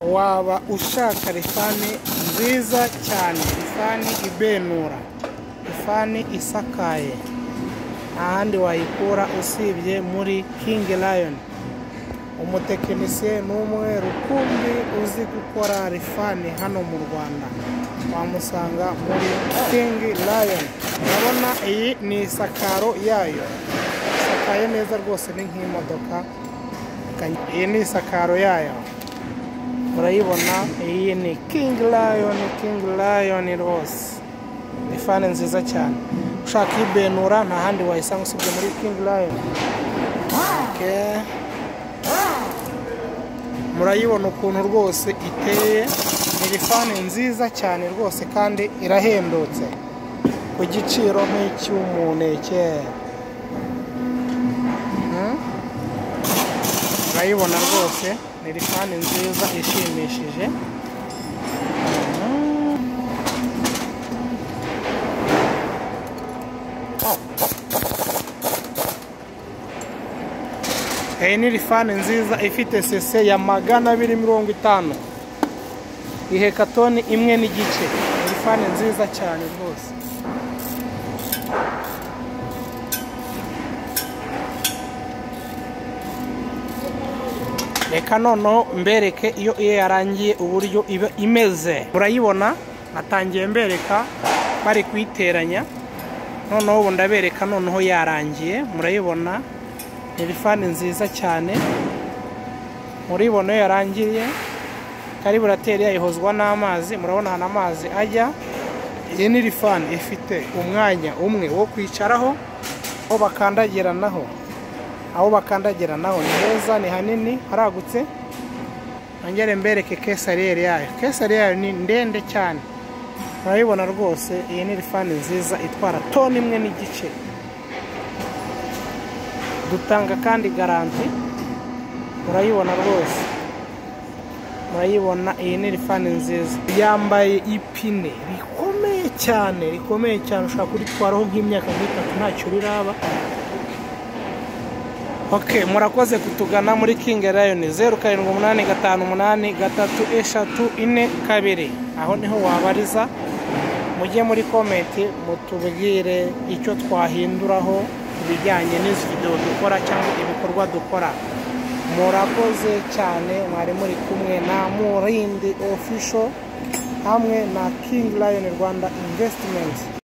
waba ushaka rifani nziza cyane rifani ibenura rifani isakaye nta handi wayikura usibye muri king lion umutekinisiye ni umwe rukumbi uzi gukora rifani hano mu rwanda wamusanga muri king lion urabona iyi ni isakaro yayo isakaye neza rwose ni nk'imodoka iyi ni isakaro yayo murayibona iyi ni king lion king lion rwose rifani nziza cyane ushaka ibenura nta handi wayisanga usibye muri king lion Okay. murayibona ukuntu rwose iteye ni rifani nziza cyane rwose kandi irahendutse ku giciro nk'icy'umuneke Hmm? murayibona rwose ni rifani nziza ishimishije iyi ni rifani nziza ifite sese ya magana abiri mirongo itanu ihekatoni imwe n'igice ni rifani nziza cyane rwose reka noneho mbereke iyo iyo yarangiye uburyo iba imeze murayibona natangiye mbereka bari kuyiteranya noneho ubu ndabereka noneho yarangiye murayibona ni rifani nziza cyane muribona iyo yarangiriye kariburateri yayihozwa n'amazi murabona ahantu amazi ajya iyi ni rifani ifite umwanya umwe wo kwicaraho aho bakandagiranaho aho bakandagira naho ni heza ni hanini haragutse nongere mbereke kesariyeri yayo kesariyeri ni ndende cyane murabibona rwose iyi ni rifani nziza itwara toni imwe n'igice dutanga kandi garanti murayibona rwose murayibona iyi ni rifani nziza yambaye ipine rikomeye cyane rikomeye cyane ushobora kuritwaraho nk'imyaka nk'itatu ntacyo riraba ok murakoze kutugana muri king lion zeru karindwi umunani gatanu umunani gatatu eshatu ine kabiri aho niho wabariza mujye muri komenti mutubwire icyo twahinduraho ku bijyanye n'izi videwo dukora cyangwa ibikorwa dukora murakoze cyane mwari muri kumwe na murindi official hamwe na king lion rwanda investment